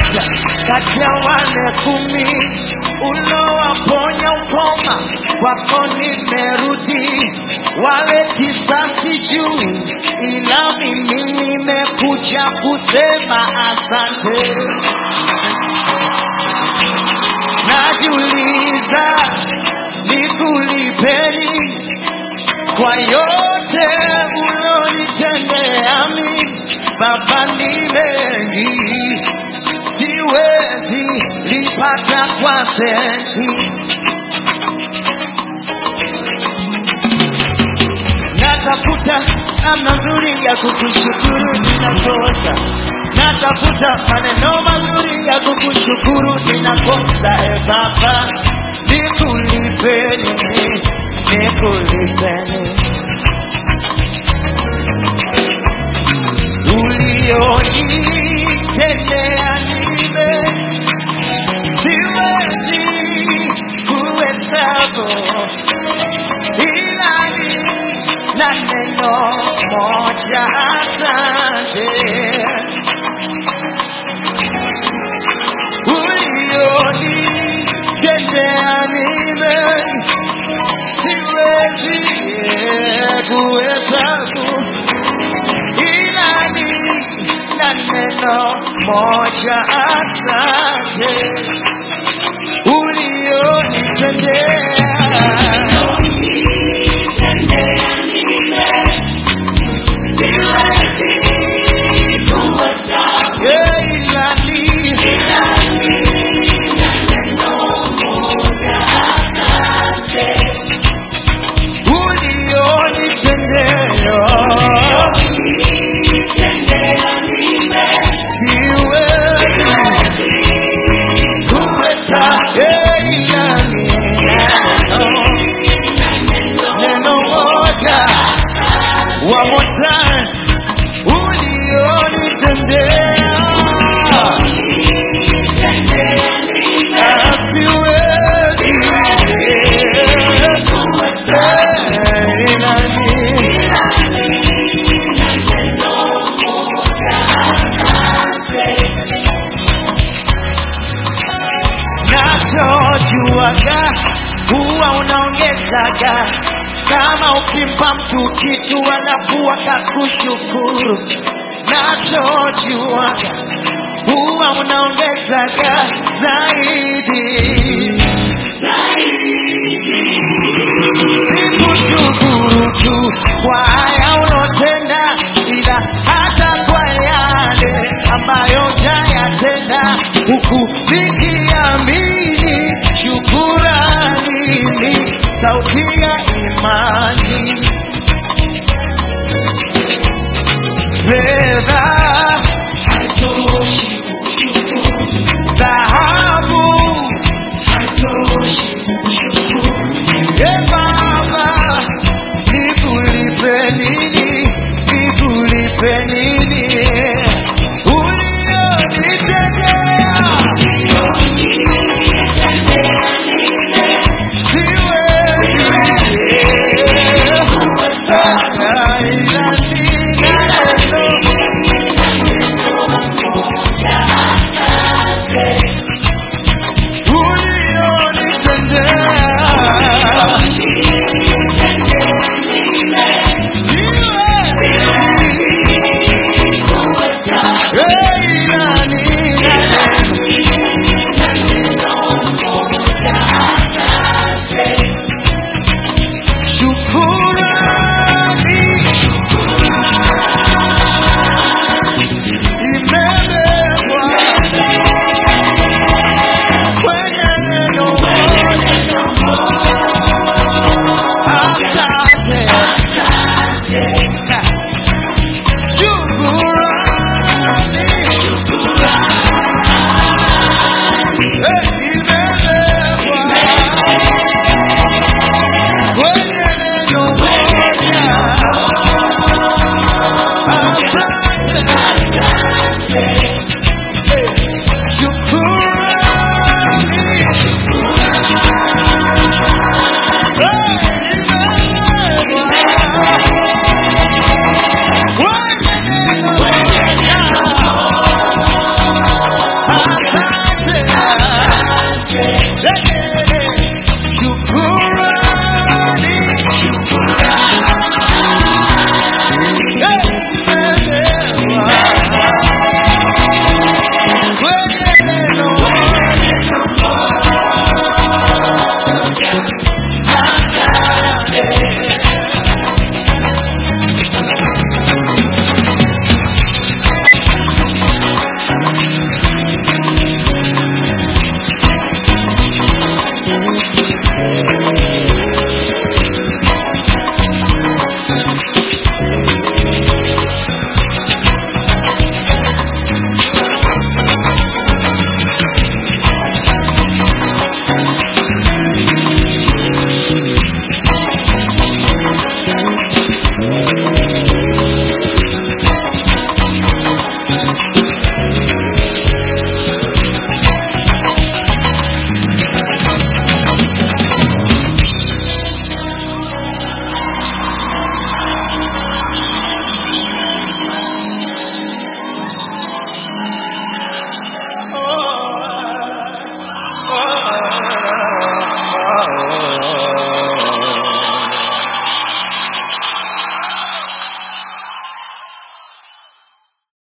mmoja kati ya wale kumi ulowaponya ukoma, kwako nimerudi. Wale tisa sijui, ila mimi nimekuja kusema asante. Najiuliza nikulipeni kwa yote ulonitendea mimi, Baba, ni mengi siwezi lipata kwa senti. Natafuta namna nzuri ya kukushukuru, ninakosa. Natafuta maneno mazuri ya kukushukuru, ninakosa. E Baba, nikulipeni, nikulipeni ulionitendea nime siwezi kuhesabu ila ni na neno moja asante ulionitendea nime siwezi kuhesabu ila ni na neno moja asante ulionitendea Yeah, ila ni ulionitendea siwezi kuweza ila ni neno moja one more time ulionitendea Ah, siwezi Eh, ila ni nachojuaga huwa unaongezaga kama ukimpa mtu kitu alafu akakushukuru nachojuaga huwa unaongezaga zaidi sikushukuru tu kwa haya ulotenda ila hata kwa yale ambayo jayatenda huku